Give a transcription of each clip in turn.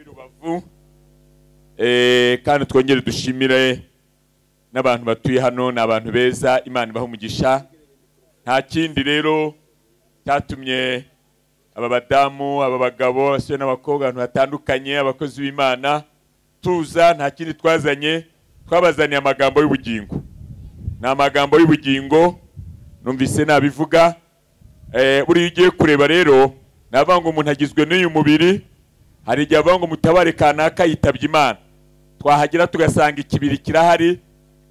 rubavu kandi twongere dushimire n'abantu batuye hano ni abantu beza imana ibaha umugisha nta kindi rero cyatumye aba badamu aba bagabo abasore n'abakobwa abantu batandukanye abakozi b'imana tuza nta kindi twazanye twabazaniye amagambo y'ubugingo ni amagambo y'ubugingo numvise nabivuga buriya ugiye kureba rero ni avuga ngo umuntu agizwe n'uyu mubiri hari igihe avuga ngo mutabare kanaka yitabye imana twahagera tugasanga ikibiri kirahari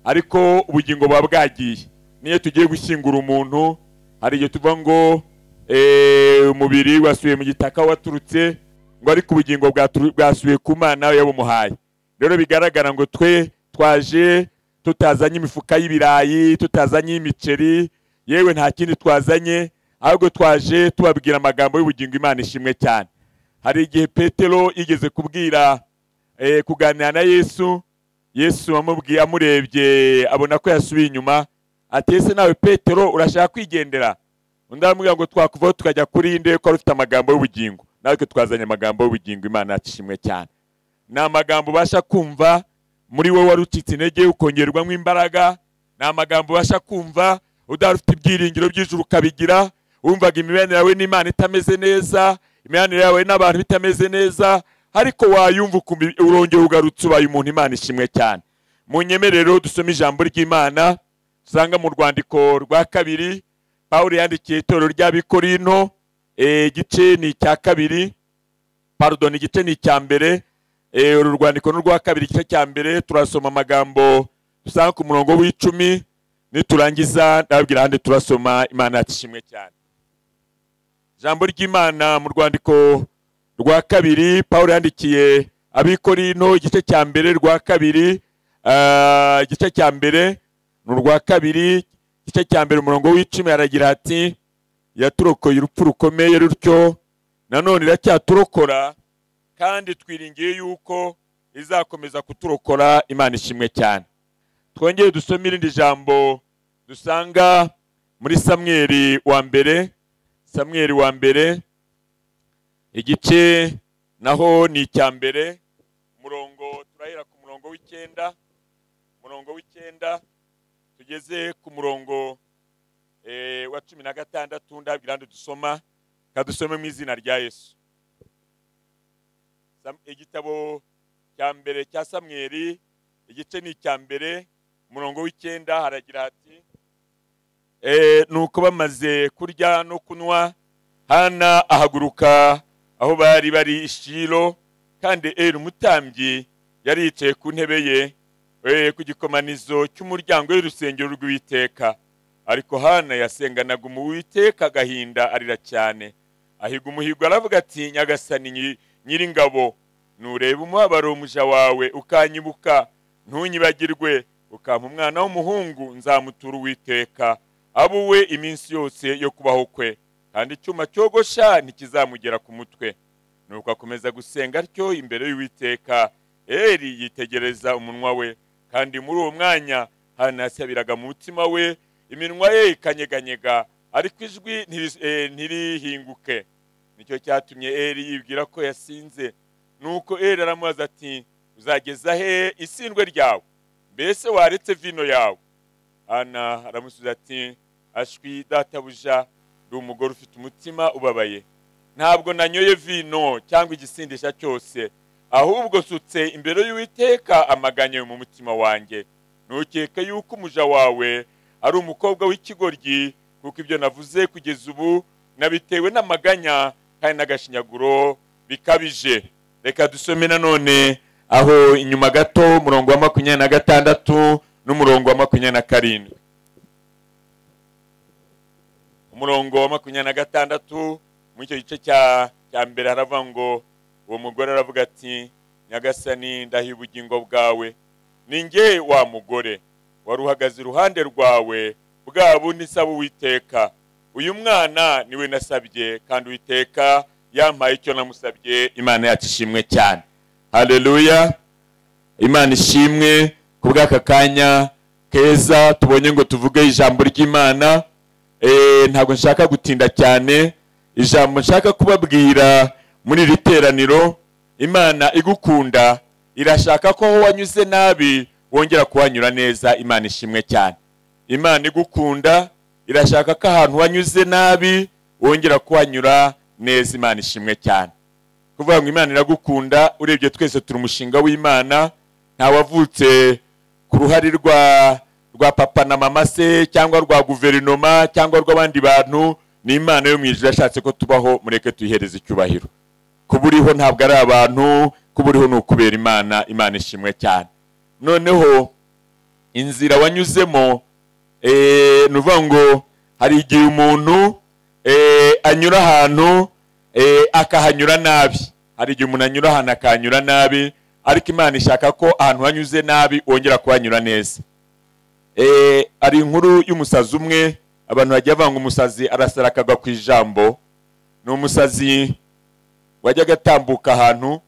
ariko ubugingo buba bwagiye n'iyo tugiye gushyingura umuntu hari igihe tuvuga ngo umubiri wasubiye mu gitaka waturutse ngo ariko ubugingo bwasubiye ku mwana yabumuhaye rero bigaragara ngo twe twaje tutazanye imifuka y'ibirayi tutazanye imiceri yewe nta kindi twazanye ahubwo twaje tubabwira amagambo y'ubugingo imana ishimwe cyane hari igihe petero yigeze kubwira kuganira na yesu yesu amubwiye amurebye abona ko yasubiye inyuma atese nawe petero urashaka kwigendera undi aramubwira ngo twakuvaho tukajya kuri inde ko wari ufite amagambo y'ubugingo natwe twazanye amagambo y'ubugingo imana yacu ishimwe cyane ni amagambo ubasha kumva muri wowe wari ucitse intege ukongerwamo imbaraga ni amagambo ubasha kumva udahari ufite ibyiringiro by'ijuru ukabigira wumvaga imibanire yawe n'imana itameze neza imibanire yawe n'abantu itameze neza ariko wayumva urongera ugarutse ubaye umuntu imana ishimwe cyane mu nyemerero dusoma ijambo ry'imana usanga mu rwandiko rwa kabiri paul yandikiye itorero ry'abikorino igice ni icya kabiri pardon igice ni icya mbere uru rwandiko ni urwa kabiri igice cya mbere turasoma amagambo dusanga ku murongo w'icumi niturangiza ndababwira ahandi turasoma imana yacu ishimwe cyane ijambo ry'imana mu rwandiko rwa kabiri paul yandikiye abikorino igice cya mbere rwa kabiri igice cya mbere ni urwa kabiri igice cya mbere umurongo w'icumi aragira ati yaturokoye urupfu rukomeye rutyo nanone iracyaturokora kandi twiringiye yuko izakomeza kuturokora imana ishimwe cyane twongere dusome irindi jambo dusanga muri samweri wa mbere samweri wa mbere igice naho ni icya mbere umurongo turahera ku murongo w'icyenda umurongo w'icyenda tugeze ku murongo wa cumi na gatandatu ndabwira ngo dusoma dusome mu izina rya yesu igitabo cya mbere cya samweri igice ni icya mbere umurongo w'icyenda haragira hati ni uko bamaze kurya no kunywa hana ahaguruka aho bari bari ishiro kandi eri umutambyi yari yicaye ku ntebe ye ku gikomanizo cy'umuryango w'urusengero rw'uwiteka ariko hana yasenganaga umuwiteka agahinda arira cyane ahiga umuhigo aravuga ati nyagasani nyiringabo ntureba umubabaro umuja wawe ukanyibuka ntunyibagirwe ukampa umwana w'umuhungu nzamutura uwiteka abe uwe iminsi yose yo kubaho kwe kandi icyuma cyogosha ntikizamugera ku mutwe nuko akomeza gusenga atyo imbere y'uwiteka eri yitegereza umunwa we kandi muri uwo mwanya hano yasabiraga mu mutima we iminwa ye ikanyeganyega ariko ijwi ntirihinguke nicyo cyatumye eri yibwira ko yasinze nuko eri aramubaza ati uzageza he isindwe ryawe mbese waretse vino yawe hano aramusubiza ati ashwi databuja umugore ufite umutima ubabaye ntabwo nanyoye vino cyangwa igisindisha cyose ahubwo usutse imbere y'uwiteka amaganya mu mutima wanjye ntukeke yuko umuja wawe ari umukobwa w'ikigoryi kuko ibyo navuze kugeza ubu nabitewe n'amaganya kandi n'agashinyaguro bikabije reka dusome nanone aho inyuma gato umurongo wa makumyabiri na gatandatu n'umurongo wa makumyabiri na karindwi umurongo wa makumyabiri na gatandatu muri icyo gice cya mbere haravuga ngo uwo mugore aravuga ati nyagasani ndahiye ubugingo bwawe ni nge wa mugore wari uhagaze iruhande rwawe bwa bundi nsaba uwiteka uyu mwana niwe nasabye kandi uwiteka yampaye icyo namusabye imana yacu ishimwe cyane hareruya imana ishimwe ku bw'aka kanya keza tubonye ngo tuvuge ijambo ry'imana ntabwo nshaka gutinda cyane ijambo nshaka kubabwira muri iri teraniro imana igukunda irashaka ko aho wanyuze nabi wongera kuhanyura neza imana ishimwe cyane imana igukunda irashaka ko ahantu wanyuze nabi wongera kuhanyura neza imana ishimwe cyane kuvuga ngo imana iragukunda urebye twese turi umushinga w'imana ntawavutse ku ruhare rwa rwa papa na mama se cyangwa rwa guverinoma cyangwa rw'abandi bantu ni imana yo mu ijuru yashatse ko tubaho mureke tuyihereze icyubahiro kuba uriho ntabwo ari abantu kuba uriho ni ukubera imana imana ishimwe cyane noneho inzira wanyuzemo eh, ni ukuvuga ngo hari igihe umuntu eh, anyura ahantu eh, akahanyura nabi hari igihe umuntu anyura ahantu akahanyura nabi ariko imana ishaka ko ahantu hanyuze nabi wongera kuhanyura neza Eh, hari inkuru y'umusazi umwe abantu bajya banga umusazi arasara akagwa ku ijambo ni umusazi wajyaga atambuka ahantu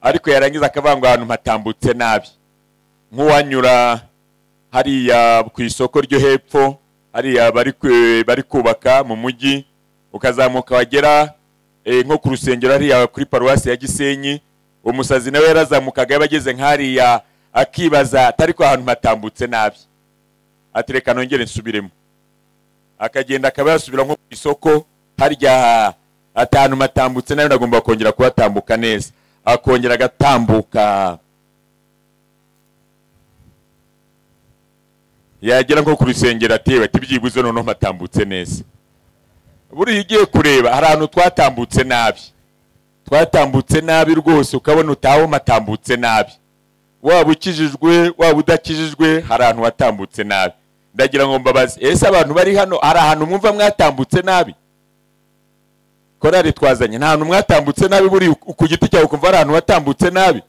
ariko yarangiza akavangwa ahantu hatambutse nabi nk'uwanyura hariya ku isoko ryo hepfo hariya bari ku- bari kubaka mu mujyi ukazamuka wagera eh, nko ku rusengero hariya kuri paruwasi ya gisenyi umusazi nawe yarazamukaga yaba ageze nk'hariya akibaza atari ko ahantu hatambutse nabi ati reka nongere nsubiremo akagenda akaba yasubira nko ku isoko harya atanu matambutse nayo nagomba kongera kuhatambuka neza akongera agatambuka yagera nko ku rusengero atewe ati byibuze noneho matambutse neza buriya ugiye kureba hari ahantu twatambutse nabi twatambutse nabi rwose ukabona utaho matambutse nabi waba ukijijwe waba udakijijwe hari ahantu watambutse nabi ndagira ngo mbabaze ese abantu bari hano hari ahantu mwumva mwatambutse nabi korari twazanye nta hantu mwatambutse nabi buri ku giti cyawe ukumva hari ahantu watambutse nabi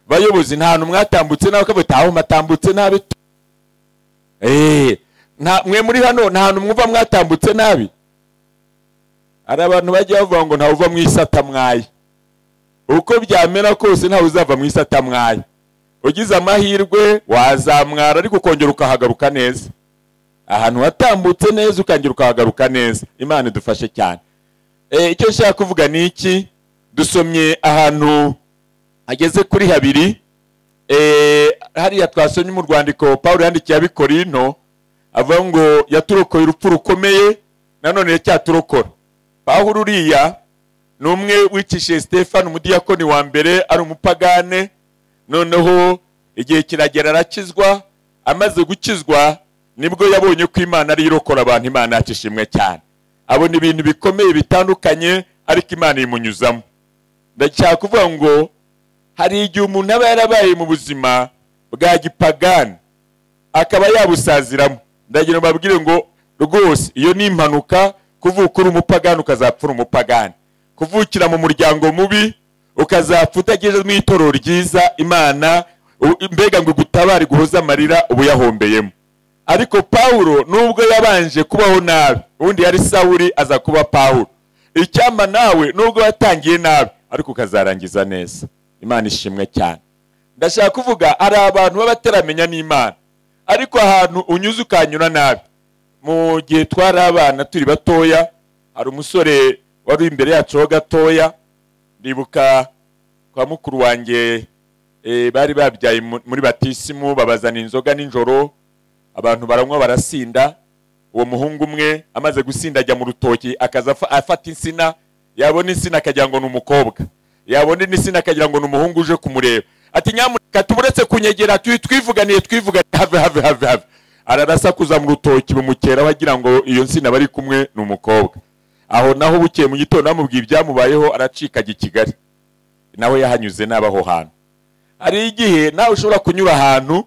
bayobozi nta hantu mwatambutse nabi ukavuga uti aho matambutse nabi tu." Eh, nta- mwe muri hano nta hantu mwumva mwatambutse nabi hari abantu bajya bavuga ngo ntawe uva mu isi atamwaye uko byamera kose ntawe uzava mu isi atamwaye ugize amahirwe wazamwara ariko ukongera ukahagaruka neza ahantu watambutse neza ukongera ukahagaruka neza imana idufashe cyane Eh, icyo nshaka kuvuga ni iki dusomye ahantu ageze kuri habiri Eh, hariya twasomye mu rwandiko paul yandikiye abikorino avuga ngo yaturokoye urupfu rukomeye nanone cyaturokora pawulo uriya ni umwe wicishije stefani umudiyakoni wa mbere ari umupagane noneho igihe kiragera arakizwa amaze gukizwa nibwo yabonye ko imana ari yo irokora abantu imana yacu ishimwe cyane abona ibintu bikomeye bitandukanye ariko imana imunyuzamo ndashaka kuvuga ngo hari igihe umuntu aba yarabaye mu buzima bwa gipagani akaba yabusaziramo ndagira ngo babwire ngo rwose iyo ni impanuka kuvuka uri umupagani ukazapfura umupagani kuvukira mu muryango mubi ukazapfa utagejejwe itorero ryiza imana u- mbega ngo gutabare guhoza amarira ubu yahombeyemo ariko pawulo nubwo yabanje kubaho nabi ubundi yari sawuri aza kuba pawulo icyampa nawe nubwo watangiye nabi ariko ukazarangiza neza imana ishimwe cyane ndashaka kuvuga hari abantu b'abataramenya n'imana ariko ahantu unyuze ukanyura nabi mu gihe twari abana turi batoya hari umusore wari uri imbere yacu ho gatoya ndibuka kwa mukuru wanjye eh, bari babyaye mu- muri batisimu babazana inzoga nijoro abantu baranywa barasinda uwo muhungu umwe amaze gusinda ajya mu rutoki akaza afa- afata insina yabona insina akagira ngo ni umukobwa yabona indi nsina akagira ngo ni umuhungu uje kumureba ati nyamuneka tuburetse kunyegera tu- twivuganiye twivuganiye have have have have ararasakuza mu rutoki bumukeraho agira ngo iyo nsina bari kumwe ni umukobwa aho naho bukeye mu gitondo bamubwiye ibyamubayeho aracika ajya i kigali nawe yahanyuze nabi aho hantu hari igihe nawe ushobora kunyura ahantu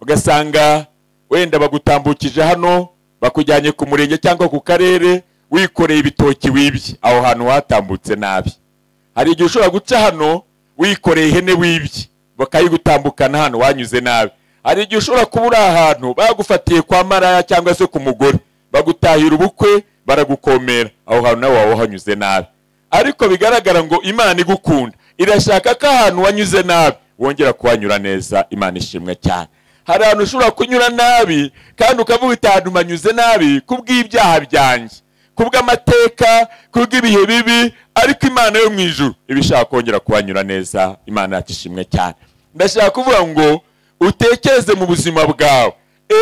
ugasanga wenda bagutambukije hano bakujyanye ku murenge cyangwa ku karere wikoreye ibitoki wibye aho hantu watambutse nabi hari igihe ushobora guca hano wikoreye ihene wibye bakayigutambukana hano wanyuze nabi hari igihe ushobora kuba uri ahantu bagufatiye kwa maraya cyangwa se ku mugore bagutahira ubukwe baragukomera aho hantu nawe waba wahanyuze nabi ariko bigaragara ngo imana igukunda irashaka ko ahantu wanyuze nabi wongera kuhanyura neza imana ishimwe cyane hari ahantu ushobora kunyura nabi kandi ukavuga ati ahantu nanyuze nabi kubw'ibyaha byanjye kubw'amateka kubw'ibihe bibi ariko imana yo mu ijuru iba ishaka kongera kubanyura neza imana yacu ishimwe cyane ndashaka kuvuga ngo utekereze mu buzima bwawe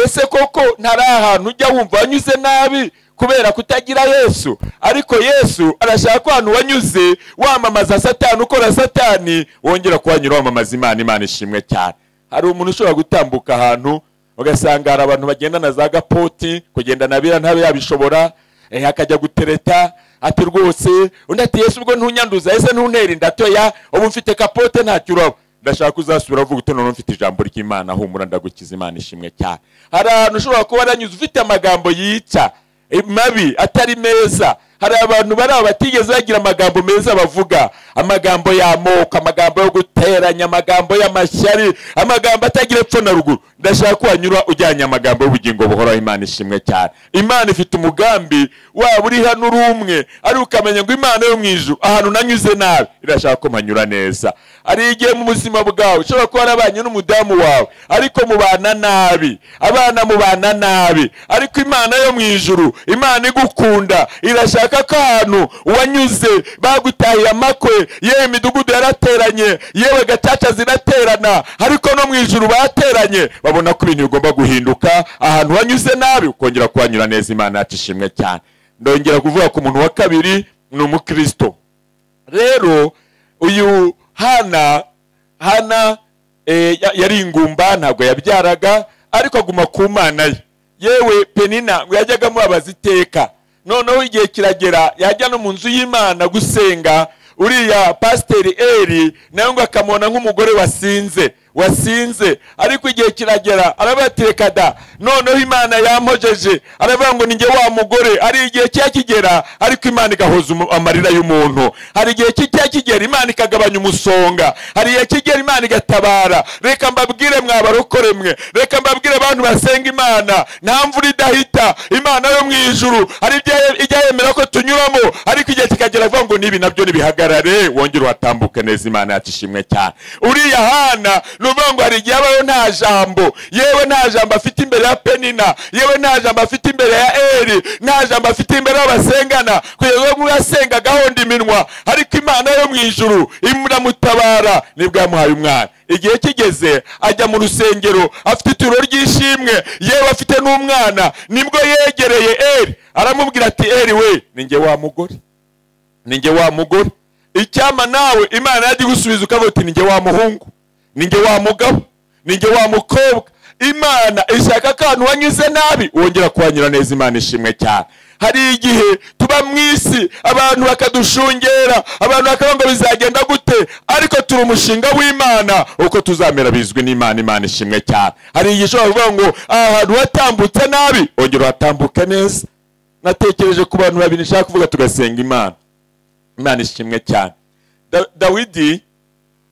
ese koko ntari ahantu ujya wumva wanyuze nabi kubera kutagira yesu ariko yesu arashaka ko ahantu wanyuze wamamaza satani ukora satani wongera kuhanyura wamamaza imana imana ishimwe cyane hari umuntu ushobora gutambuka ahantu ugasanga hari abantu bagenda na za gapoti kugenda na bira ntabe yabishobora eh, akajya gutereta ati rwose undi ati yesu ubwo ntunyanduza ese ntuntera inda toya ubu mfite kapote ntacyo uraba ndashaka ko uzasubira uvuga uti noneho mfite ijambo ry'imana humura ndagukiza imana ishimwe cyane hari ahantu ushobora kuba waranyuze ufite amagambo yica eh, mabi atari meza hari abantu bari aho batigeze bagira amagambo meza bavuga amagambo y'amoko amagambo yo guteranya amagambo y'amashyari amagambo atagira epfo na ruguru ndashaka ko wanyura ujyanye amagambo y'ubugingo buhoraho imana ishimwe cyane imana ifite umugambi waba uri hano uri umwe ariko ukamenya ngo imana yo mu ijuru ahantu nanyuze nabi irashaka ko mpanyura neza hari igihe mu buzima bwawe ushobora kuba warabanye n'umudamu wawe ariko mubana nabi abana mubana nabi ariko imana yo mu ijuru imana igukunda irashaka ko ahantu wanyuze bagutahiye amakwe yewe imidugudu yarateranye yewe gacaca ziraterana ariko no mu ijuru bateranye babona ko ibintu bigomba guhinduka ahantu wanyuze nabi ukongera kuhanyura neza imana yacu ishimwe cyane ndongera kuvuga ku muntu wa kabiri ni umukristo rero uyu hana hana eh, ya- yari ingumba ntabwo yabyaraga ariko aguma ku mana ye yewe penina ngo yajyaga mubabaza iteka noneho igihe kiragera yajya no mu nzu y'imana gusenga uriya pasiteri eri nawe ngo akamubona nk'umugore wasinze wasinze ariko igihe kiragera arabatireka da noneho imana yampojeje aravuga ngo ninjye wa mugore hari igihe kijya kigera ariko imana igahoza umu- amarira y'umuntu hari igihe kijya kigera imana ikagabanya umusonga hari igihe kigera imana igatabara reka mbabwire mwabarokore mwe reka mbabwire abantu basenga imana nta mvura idahita imana yo mu ijuru hari ibyo ye- ijya yemera ko tunyuramo ariko igihe kikagera avuga ngo nibi nabyo nibihagarare wongere uhatambuke neza imana yacu ishimwe cyane uriya hana ni ukuvuga ngo hari igihe abayo nta jambo yewe nta jambo afite imbere ya penina yewe nta jambo afite imbere ya eri nta jambo afite imbere y'abasengana kugeza ubwo ngubu yasenga agahonda iminwa ariko imana yo mu ijuru imuramutabara nibwo yamuhaye umwana igihe kigeze ajya mu rusengero afite ituro ry'ishimwe yewe afite n'umwana nibwo yegereye eri aramubwira ati eri we ninjye wa mugore ninjye wa mugore icyama nawe imana yajya igusubiza ukavuga uti ninjye wa muhungu ninjye wa mugabo ninjye wa mukobwa imana ishaka ko ahantu wanyuze nabi wongera kuhanyura neza imana ishimwe cyane hari igihe tuba mu isi abantu bakadushungera abantu bakavuga ngo bizagenda gute ariko turi umushinga w'imana uko tuzamera bizwi n'imana imana ishimwe cyane hari igihe ushobora kuvuga ngo aha hantu watambutse nabi wongera uhatambuke neza natekereje ku bantu babiri nshaka kuvuga tugasenga imana imana ishimwe cyane Da- dawidi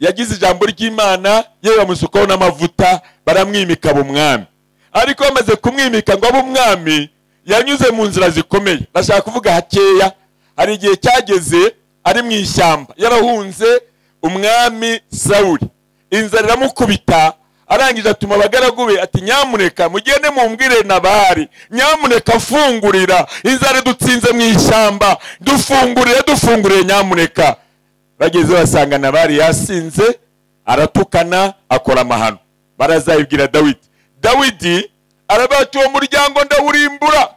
yagize ijambo ry'imana yewe bamusukaho n'amavuta baramwimika aba umwami ariko bamaze kumwimika ngo abe umwami yanyuze mu nzira zikomeye ndashaka kuvuga hakeya hari igihe cyageze ari mu ishyamba yarahunze umwami sawuli inzara iramukubita arangije atuma abagaragu be ati nyamuneka mugende mumbwire nabari nyamuneka fungurira inzara idutsinze mu ishyamba dufungurire dufungurire nyamuneka bageze basanga nabari yasinze aratukana akora amahano barazayibwira dawidi dawidi aravuga ati uwo muryango ndawurimbura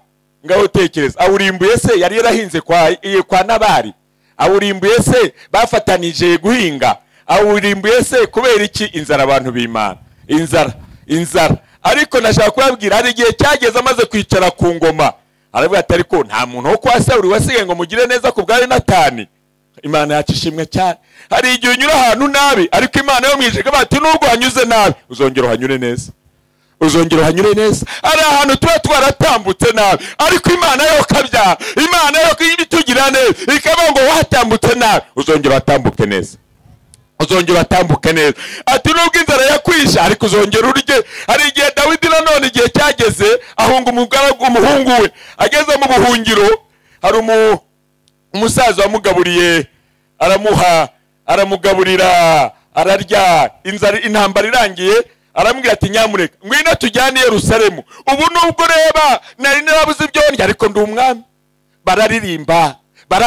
ngaho tekereza awurimbuye se yari yarahinze kwa, eh, kwa nabari awurimbuye se bafatanije guhinga awurimbuye se kubera iki inzara abantu b'imana inzara inzara ariko nashaka kubabwira hari igihe cyageze amaze kwicara ku ngoma aravuga ati ariko nta muntu wo kwa sawuri wasigaye ngo mugire neza ku bwa yonatani imana yacu ishimwe cyane hari igihe unyura ahantu nabi ariko imana yo mu ijuru ikavuga ati nubwo hanyuze nabi uzongera uhanyure neza uzongera uhanyure neza ari ahantu tuba twaratambutse nabi ariko imana yo kabyara imana yo ibitugira neza ikavuga ngo watambutse nabi uzongera uhatambuke neza uzongera uhatambuke neza ati nubwo inzara yakwisha ariko uzongera urye hari igihe dawidi nanone igihe cyageze ahunga umugaragu umuhungu we ageze mu buhungiro hari umu umusaza wamugaburiye aramuha aramugaburira ararya inzara intambara irangiye aramubwira ati nyamuneka ngwino tujyane i yerusalemu ubu nubwo ureba nari narabuze ibyo ndya ariko ndi umwami bararirimba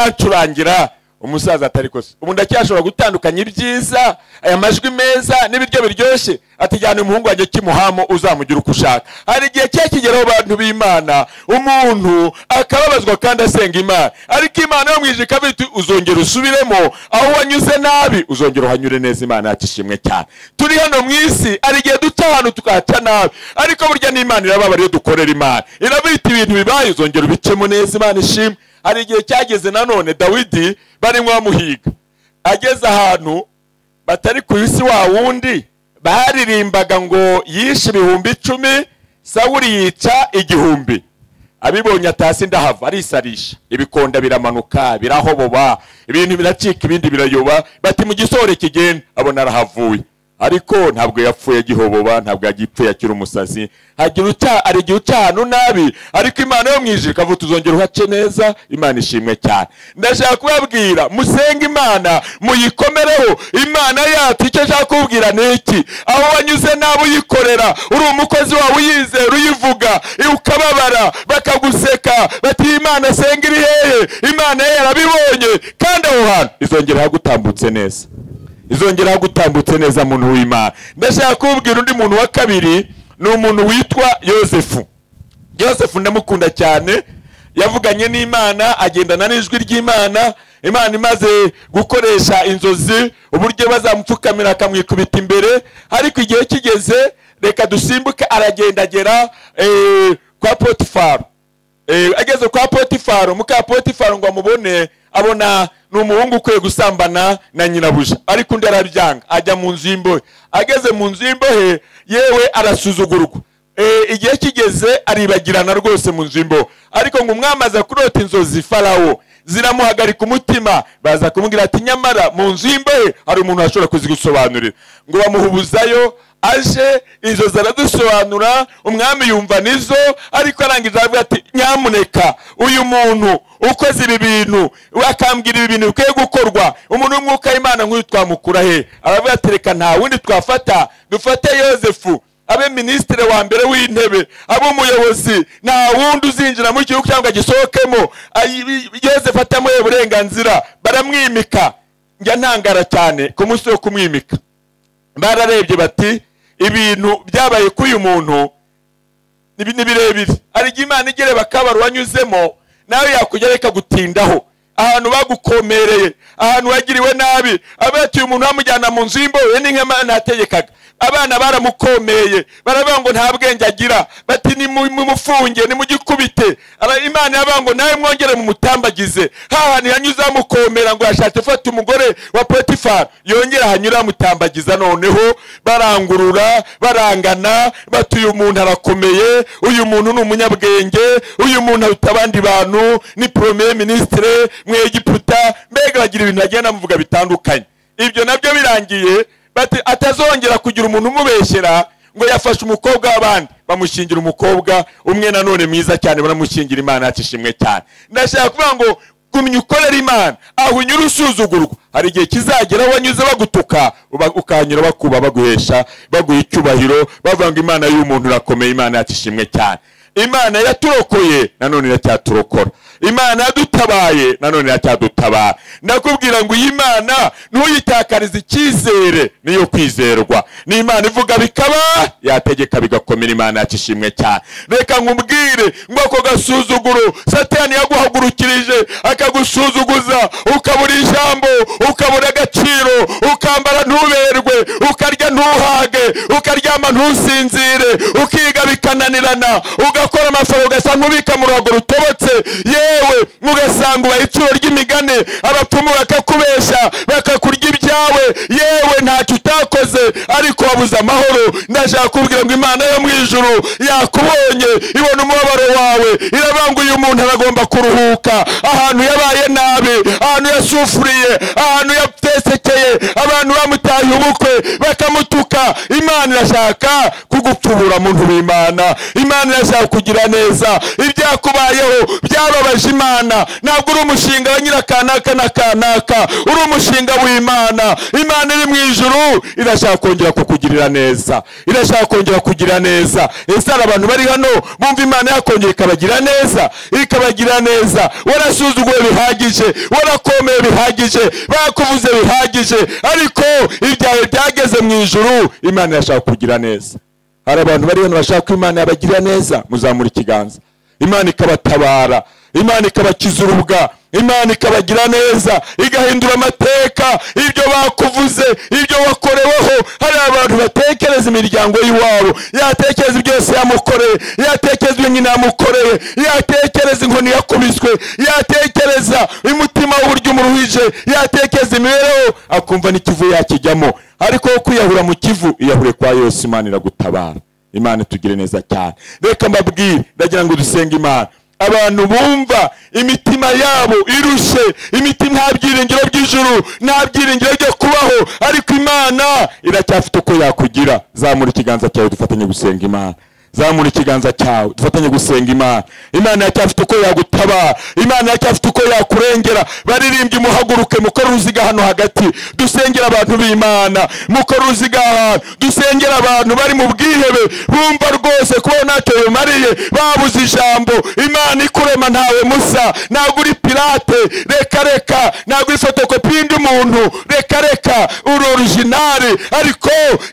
baracurangira umusaza atari kose ubu ndacyashobora gutandukanya ibyiza aya majwi meza n'ibiryo biryoshye atijyana umuhungu wanjye kimuhamo uzamugira uko ushaka hari igihe cya kigeraho bantu b'imana umuntu akababazwa kandi asenga imana ariko imana yo mu ijuru ikaba iti uzongera usubiremo aho wanyuze nabi uzongera uhanyure neza imana yacu ishimwe cyane turi hano mu isi hari igihe duca ahantu tukahaca nabi ariko burya n'imana irababara iyo dukorera imana irabita ibintu bibaye uzongera ubicemo neza imana ishimwe hari igihe cyageze nanone dawidi barimo bamuhiga ageze ahantu batari ku isi wa wundi baririmbaga ngo yishe ibihumbi icumi sawuri yica igihumbi abibonye atasi ndahava arisarisha ibikonda biramanuka birahoboba ibintu biracika ibindi birayoba bati mu gisohore kigenda abona arahavuye ariko ntabwo yapfuye agihoboba ntabwo yagipfuye akiri umusazi hagira uca hari igihe uca ahantu nabi ariko imana yo mu ijuru ikavuga tuzongera uhace neza imana ishimwe cyane ndashaka kubabwira musenge imana muyikomereho imana yacu icyo ashaka kubwira ni iki aho wanyuze nabi uyikorera uri umukozi wawe uyizera uyivuga ukababara bakaguseka bati iyi imana asenga iri hehe imana ye yarabibonye kandi aho hantu izongera ihagutambutse neza izongera gutambutse neza muntu w'imana ndashaka kubwira undi muntu wa kabiri ni umuntu witwa yosefu yosefu ndamukunda cyane yavuganye n'imana agendana n'ijwi ry'imana imana imaze gukoresha inzozi uburyo bazamupfukamira akamwikubita imbere ariko igihe kigeze reka dusimbuke aragendagera kwa potifaro ageze kwa potifaro muka potifaro ngo amubone abona ni umuhungu ukwiye gusambana na nyirabuja ariko undi arabyanga ajya mu nzu y'imbohe ageze mu nzu y'imbohe yewe arasuzugurwa igihe kigeze aribagirana rwose mu nzu y'imbohe ariko ngo umwami aza kurota inzozi farawo ziramuhagarika umutima baza kumubwira ati nyamara mu nzu y'imbohe hari umuntu washobora kuzigusobanurira ngo bamuhubuzayo aje inzozi aradusobanura umwami yumva nizo ariko arangije aravuga ati nyamuneka uyu muntu ukoze ibi bintu akambwira ibi bintu bikwiye gukorwa umuntu w'umwuka w'imana nk'uyu twamukura he aravuga ati reka nta wundi twafata dufate yosefu abe minisitiri wa mbere w'intebe abe umuyobozi nta wundi uzinjira mu gihugu cyangwa agisohokemo yosefu atamuhe uburenganzira baramwimika njya ntangara cyane ku munsi wo kumwimika bararebye bati ibintu byabaye kuri uyu muntu ni birebire hari igihe imana igereba akabari wanyuzemo nawe yakujya reka gutindaho ahantu bagukomereye ahantu wagiriwe nabi abatuye umuntu bamujyana mu nzu y'imbohe n'inkema ntategekaga abana baramukomeye baravuga ngo nta bwenge agira bati ni mumufunge ni mugikubite imana yavuga ngo nawe mwongere mumutambagize hantu yanyuze amukomera ngo yashatse ufata umugore wa potifari yongera hanyura amutambagiza noneho barangurura barangana bati uyu muntu arakomeye uyu muntu ni umunyabwenge uyu muntu aruta abandi bantu ni poromeye minisitire mwegiputa mbega bagira ibintu bagenda bamuvuga bitandukanye ibyo nabyo birangiye bati atazongera kugira umuntu umubeshyera ngo yafashe umukobwa w'abandi bamushingira umukobwa umwe nanone mwiza cyane banamushingira imana yacu ishimwe cyane ndashaka kuvuga ngo gumya ukorera imana aho unyura usuzugurwa hari igihe kizagera wanyuze bagutuka ukahanyura bakuba baguhesha baguha icyubahiro bavuga ngo imana y'umuntu irakomeye imana yacu ishimwe cyane imana yaturokoye nanone iracyaturokora imana yadutabaye nanone iracyadutabara ndakubwira ngo iyi mana ntuyitakarize icyizere niyo kwizerwa ni imana ivuga bikaba yategeka bigakomera imana yacu ishimwe cyane reka nkubwire ngo ako gasuzuguro satani yaguhagurukirije akagusuzuguza ukabura ijambo ukabura agaciro ukambara ntuberwe ukarya ntuhage ukaryama ntusinzire ukiga bikananirana ugakora amafaranga ugasa nk'ubika mu ruhago rutobotse yewe ugasanga ubaye icuro ry'imigani abapfumu bakakubeshya bakakurya ibyawe yewe ntacyo utakoze ariko wabuze amahoro ndashaka kubwira ngo imana yo mu ijuru yakubonye ibona umubabaro wawe irabanga uyu muntu aragomba kuruhuka ahantu yabaye nabi ahantu yasufuriye ahantu yatesekeye abantu bamutaye ubukwe bakamutuka imana irashaka kugu utubura muntu w'imana imana irazakugira neza ibyakubayeho byababaje imana ntabwo uri umushinga wa nyirakanaka na kanaka uri umushinga w'imana imana iri mu ijuru irashaka kongera kukugirira neza irashaka kongera kugira neza ese hari abantu bari hano bumva imana yakongera ikabagira neza ikabagira neza warasuzuguwe bihagije warakomeye bihagije bakuvuze bihagije ariko ibyawe byageze mu ijuru imana irashaka kugira neza hari abantu bari hano bashaka ko imana yabagira neza muzamura ikiganza imana ikabatabara imana ikabakiza urubwa imana ikabagira neza igahindura amateka ibyo bakuvuze ibyo wakoreweho hari abantu batekereza imiryango y'iwabo yatekereza byose yamukoreye yatekereza ibyo nyina yamukoreye yatekereza inkoni yakubiswe yatekereza umutima w'uburyo umuruhije yatekereza imibereho akumva n'ikivu yakijyamo ariko wo kwiyahura mu kivu iyahure kwa yose imana iragutabara imana itugire neza cyane reka mbabwire ndagira ngo dusenge imana abantu bumva imitima yabo irushe imitima nta byiringiro by'ijuru nta byiringiro byo kubaho ariko imana iracyafite uko yakugira zamura ikiganza cyawe dufatanye gusenga imana zamura ikiganza cyawe dufatanye gusenga imana imana iracyafite uko yagutabara imana iracyafite uko yakurengera baririmbye muhaguruke mukore uruziga hano hagati dusengera abantu b'imana mukore uruziga ahantu dusengera abantu bari mu bwihebe bumva rwose kuba ntacyo bimariye babuze ijambo imana ikurema ntawe musa ntabwo uri pirate reka reka ntabwo uri fotokopi y'undi muntu reka reka uri orujinari ariko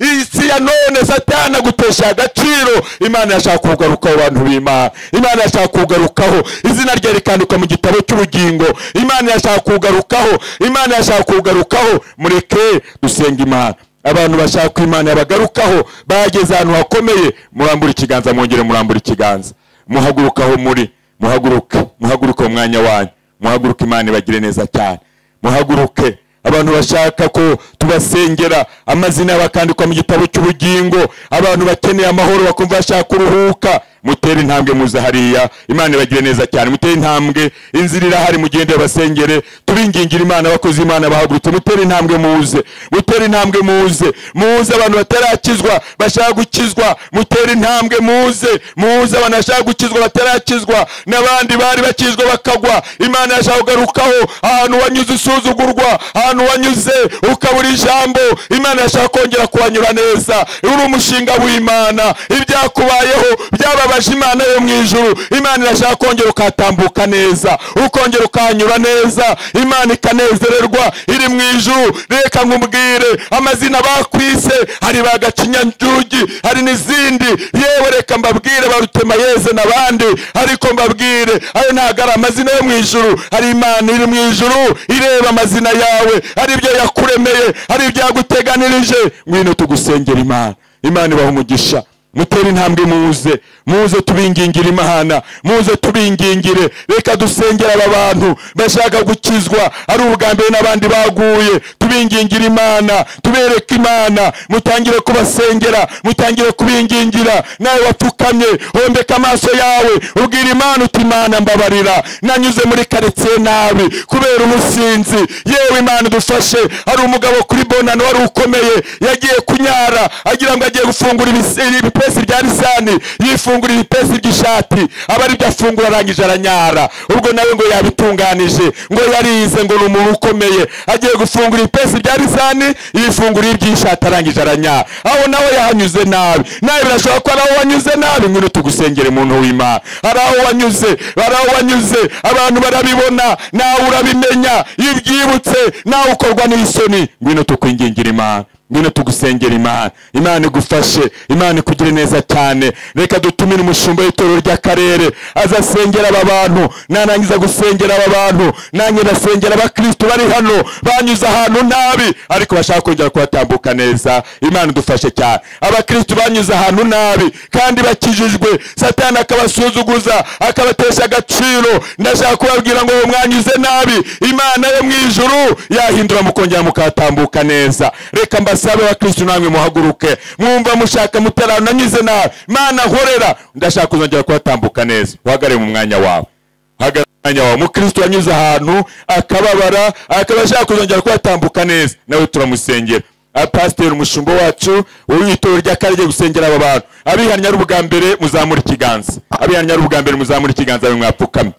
iyi si ya none satana agutesha agaciro imana yashaka kugarukaho abantu b'imana imana yashaka kugarukaho izina rye rikandikwa mu gitabo cy'ubugingo imana yashaka kugarukaho imana yashaka kugarukaho mureke dusenga imana abantu bashaka ko imana yabagarukaho bageze ahantu hakomeye murambura ikiganza mwongere murambura ikiganza muhagurukaho muri muhaguruke muhaguruke mu mwanya wanyu muhaguruke imana ibagire neza cyane muhaguruke abantu bashaka ko tubasengera amazina yabo akandikwa mu gitabo cy'ubugingo abantu bakeneye amahoro bakumva bashaka kuruhuka mutere intambwe muza hariya imana ibagire neza cyane mutere intambwe inzira irahari mugende basengere tubingingire imana abakozi imana bahagurutse mutere intambwe muze mutere intambwe muze muze abantu batarakizwa bashaka gukizwa mutere intambwe muze muze abantu bashaka gukizwa batarakizwa n'abandi bari bakizwa bakagwa imana yashaka kugarukaho ahantu wanyuze usuzugurwa ahantu wanyuze ukabura ijambo imana yashaka kongera kuhanyura neza uri umushinga w'imana ibyakubayeho byaba babaje imana yo mu ijuru imana irashaka kongera ukatambuka neza ukongera ukahanyura neza imana ikanezererwa iri mu ijuru reka nkubwire amazina bakwise hari ba gacinyanjugi hari n'izindi yewe reka mbabwire ba rutemayeze n'abandi ariko mbabwire ayo ntabwo ari amazina yo mu ijuru hari imana iri mu ijuru ireba amazina yawe hari ibyo yakuremeye hari ibyo yaguteganirije ngwino tugusengera imana imana ibaha umugisha mutere intambwe muze muze tubingingire imana muze tubingingire reka dusengere aba bantu bashaka gukizwa ari ubwa mbere n'abandi baguye tubingingire imana tubereke imana mutangire kubasengera mutangire kubingingira nawe wapfukamye hombeka amaso yawe ubwira imana uti imana mbabarira nanyuze muri karitsiye nabi kubera umusinzi yewe imana udufashe hari umugabo kuri bonano wari ukomeye yagiye kunyara agira ngo agiye gufungura ibisiri ibipesi bya lisani yifungura ibipesi by'ishati aba aribyo afungura arangije aranyara ubwo nawe ngo yabitunganije ngo yarize ngo ni umuntu ukomeye agiye gufungura ibipesi bya lisani yifungura iby'ishati arangije aranyara aho nawe yahanyuze nabi nawe birashobora ko ari aho wanyuze nabi ngwino tugusengere umuntu w'imana hari aho wanyuze hari aho wanyuze abantu barabibona nawe urabimenya iyo ubyibutse nawe ukorwa n'isoni ngwino tukwingingira imana ngwino tugusengera imana imana igufashe imana ikugire neza cyane reka dutumire umushumba w'itorero ry'akarere aza asengera aba bantu narangiza gusengera aba bantu nanjye ndasengera abakristo bari hano banyuze ahantu nabi ariko bashaka kongera kuhatambuka neza imana idufashe cyane abakristo banyuze ahantu nabi kandi bakijijwe satani akabasuzuguza akabatesha agaciro ndashaka kubabwira ngo mwanyuze nabi imana yo mu ijuru yahindura mukongera mukatambuka neza reka mbasa musabe wa kristo namwe muhaguruke mwumva mushaka mutarano nanyuze nabi mana nkorera ndashaka kuzongera kuhatambuka neza uhagarare mu mwanya wawe uhagarare mu mwanya wawe mukristo yanyuze ahantu akababara akaba ashaka kuzongera kuhatambuka neza nawe turamusengera Ah, pasiteri umushumba wacu w'itorero ry'akarere agiye gusengera aba bantu abihannye ari ubwa mbere muzamura ikiganza abihannye ari ubwa mbere muzamura ikiganza bamwe mwapfukamye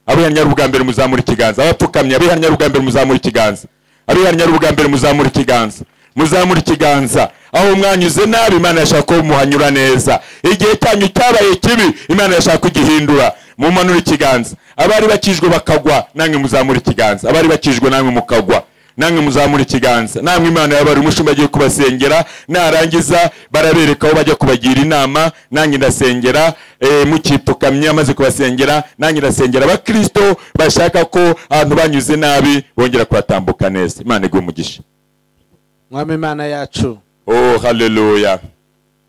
abihannye ari ubwa mbere muzamura ikiganza abapfukamye abihannye ari ubwa mbere muzamura ikiganza abihannye ari ubwa mbere muzamura ikiganza muzamura ikiganza aho mwanyuze nabi imana yashaka ko muhanyura neza igihe cyanyu cyabaye kibi imana yashaka kugihindura mumanura ikiganza abari bakijwe bakagwa namwe muzamura ikiganza abari bakijwe namwe mukagwa namwe muzamura ikiganza namwe imana yabari umushumba agiye kubasengera narangiza barabereka aho bajya kubagira inama nange ndasengera eh, mukipfukamye amaze kubasengera nange ndasengera abakristo bashaka ko abantu banyuze nabi bongera kuhatambuka neza imana iguhe umugisha mwami imana yacu oh haleluya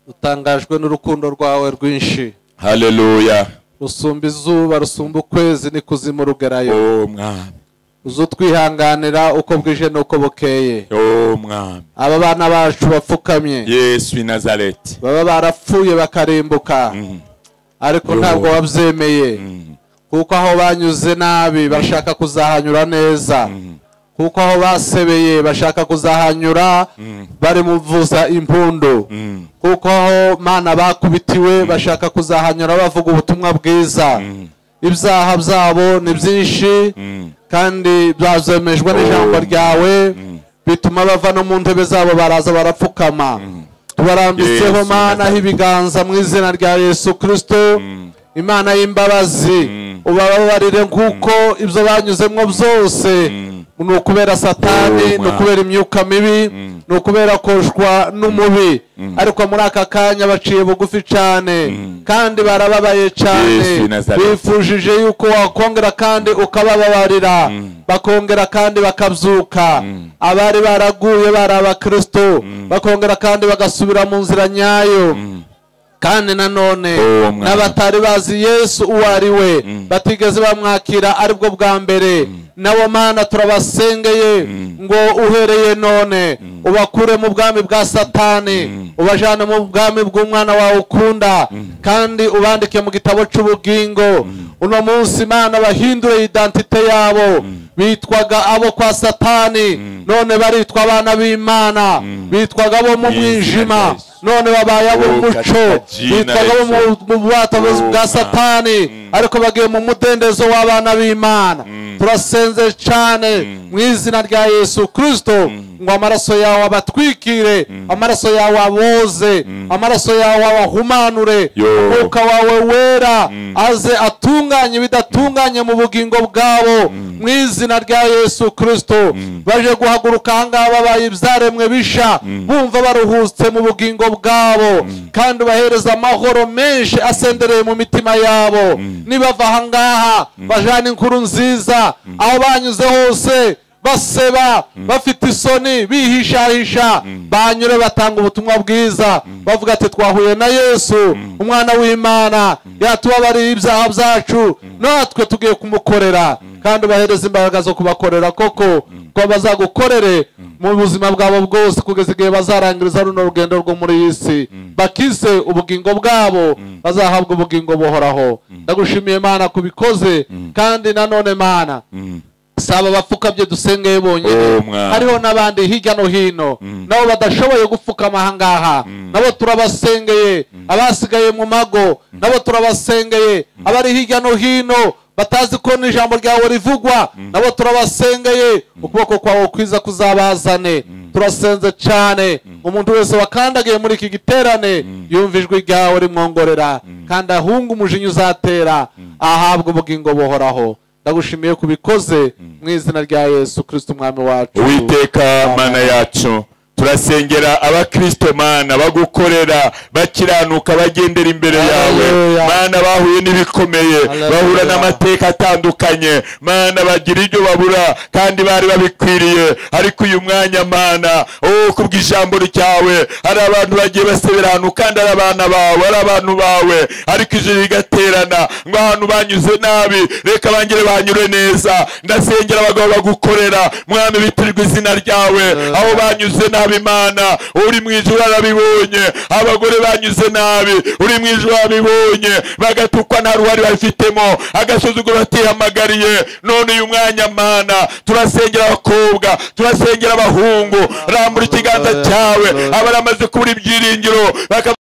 dutangajwe n'urukundo rwawe rwinshi haleluya rusumba izuba rusumba ukwezi n'ikuzimu rugerayo oh mwami uze utwihanganira uko bwije n'uko bukeye oh mwami aba bana bacu bapfukamye yesu w'i nazareti baba barapfuye bakarimbuka ariko Yo. ntabwo wabyemeye kuko aho banyuze nabi bashaka kuzahanyura neza kuko aho basebeye bashaka kuzahanyura bari mu vuza impundu kuko aho mana bakubitiwe bashaka kuzahanyura bavuga ubutumwa bwiza ibyaha byabo ni byinshi kandi byazemejwe n'ijambo ryawe bituma bava no mu ntebe zabo baraza barapfukama tubarambitseho Yesu, mana aho ibiganza mu izina rya yesu kirisito imana y'imbabazi ubababarire nk'uko ibyo banyuzemo byose ni ukubera satani Oh, ni wow. ukubera imyuka mibi ni ukubera koshwa n'umubi ariko muri aka kanya baciye bugufi cyane kandi barababaye cyane Yesu w'i Nazareti. bifujije yuko wakongera kandi ukabababarira bakongera kandi bakabyuka abari baraguye bari abakristo bakongera kandi bagasubira mu nzira nyayo kandi nanone Oh, mwana. n'abatari bazi yesu uwo ari we batigeze bamwakira aribwo bwa mbere nabo mana turabasengeye ngo uhereye none ubakure mu bwami bwa satani ubajyane mu bwami bw'umwana wawe ukunda kandi ubandike mu gitabo cy'ubugingo uno munsi imana bahindure idantite yabo bitwaga abo kwa satani none baritwa abana b'imana bitwaga abo mu Yesu na mwijima Yesu. none babaye ab'umuco katika jina bitwaga la abo mu Yesu. mu bubata Oh, bwa Mwana. satani ariko bagiye mu mudendezo w'abana b'imana turasenze cyane mu izina rya yesu kirisito ngo amaraso yawe abatwikire amaraso yawe aboze amaraso yawe abahumanure Yo. umwuka wawe wera aze atunganye ibidatunganye mu bugingo bwabo mu izina rya yesu kirisito baje guhaguruka ahangaha babaye ibyaremwe bisha bumva baruhutse mu bugingo bwabo kandi ubahereza amahoro menshi asendereye mu mitima yabo nibava ahangaha bajana inkuru nziza aho banyuze hose baseba bafite isoni bihishahisha banyure batanga ubutumwa bwiza bavuga ati twahuye na yesu umwana w'imana yatubabariye ibyaha byacu natwe tugiye kumukorera kandi ubahereza imbaraga zo kubakorera koko ko bazagukorere mu buzima bwabo bwose kugeza igihe bazarangiriza runo rugendo rwo muri iyi si bakize ubugingo bwabo bazahabwa ubugingo buhoraho ndagushimiye mana kubikoze kandi nanone mana saba abapfukabye dusengeye bonyine Oh, mwana. hariho n'abandi hirya no hino nabo badashoboye gupfukama ahangaha nabo turabasengeye abasigaye mu mago nabo turabasengeye abari hirya no hino batazi ko n'ijambo ryawe rivugwa nabo turabasengeye ukuboko kwawe kwiza kuzabazane turasenze cyane umuntu wese wakandagiye muri iki giterane yumva ijwi ryawe rimwongorera kandi ahunga umujinya uzatera ahabwa ubugingo buhoraho ndagushimiye kubikoze mu izina rya yesu kirisito umwami wacu uwiteka mana yacu turasengera abakristo mana bagukorera bakiranuka bagendera imbere yawe Hallelujah. mana bahuye n'ibikomeye Hallelujah. bahura n'amateka atandukanye mana bagira ibyo babura kandi bari babikwiriye ariko uyu mwanya mana oh kubw'ijambo ryawe hari abantu bagiye basebera ahantu kandi ari abana bawe ari abantu bawe ariko ijoro rigaterana ngo ahantu banyuze nabi reka bangere banyure neza ndasengera abagabo bagukorera mwami bitirirwa izina ryawe aho banyuze nabi nabi imana uri mu ijuru arabibonye abagore banyuze nabi uri mu ijuru arabibonye bagatukwa nta ruhare babifitemo agasuzuguro batihamagariye none uyu mwanya mana turasengera abakobwa turasengera abahungu rambura ikiganza cyawe abaramaze kubura ibyiringiro baka